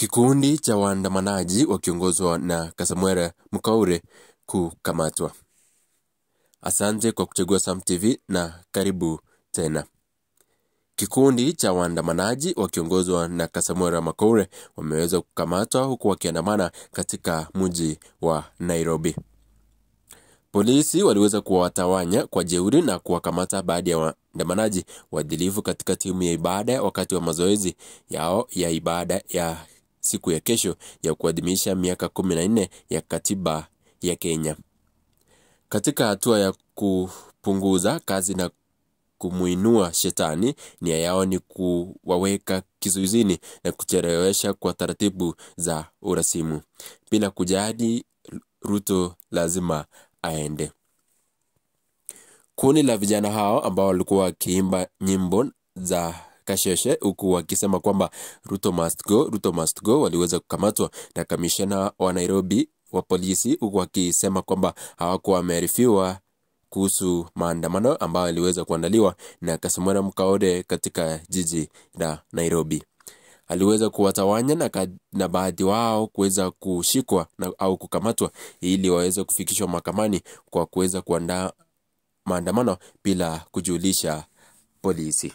Kikundi cha waandamanaji wakiongozwa na Kasamwera Mukaure kukamatwa. Asante kwa kuchagua Sam TV na karibu tena. Kikundi cha waandamanaji wakiongozwa na Kasamwera Mukaure wameweza kukamatwa huku wakiandamana katika mji wa Nairobi. Polisi waliweza kuwatawanya kwa jeuri na kuwakamata baadhi ya waandamanaji waadilifu katika timu ya ibada wakati wa mazoezi yao ya ibada ya siku ya kesho ya kuadhimisha miaka kumi na nne ya katiba ya Kenya. Katika hatua ya kupunguza kazi na kumuinua shetani, nia yao ni kuwaweka kizuizini na kuchelewesha kwa taratibu za urasimu. Bila kujali Ruto lazima aende. Kundi la vijana hao ambao walikuwa wakiimba nyimbo za kasheshe huku wakisema kwamba Ruto must go, Ruto must go, waliweza kukamatwa na kamishna wa Nairobi wa polisi huku wakisema kwamba hawakuwa wamearifiwa kuhusu maandamano ambayo yaliweza kuandaliwa na Kasamwera Mukaure katika jiji la Nairobi. Aliweza kuwatawanya na, ka- na baadhi wao kuweza kushikwa na, au kukamatwa ili waweze kufikishwa mahakamani kwa kuweza kuandaa maandamano bila kujulisha polisi.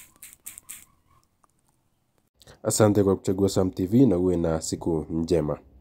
Asante kwa kuchagua Sam TV na uwe na siku njema.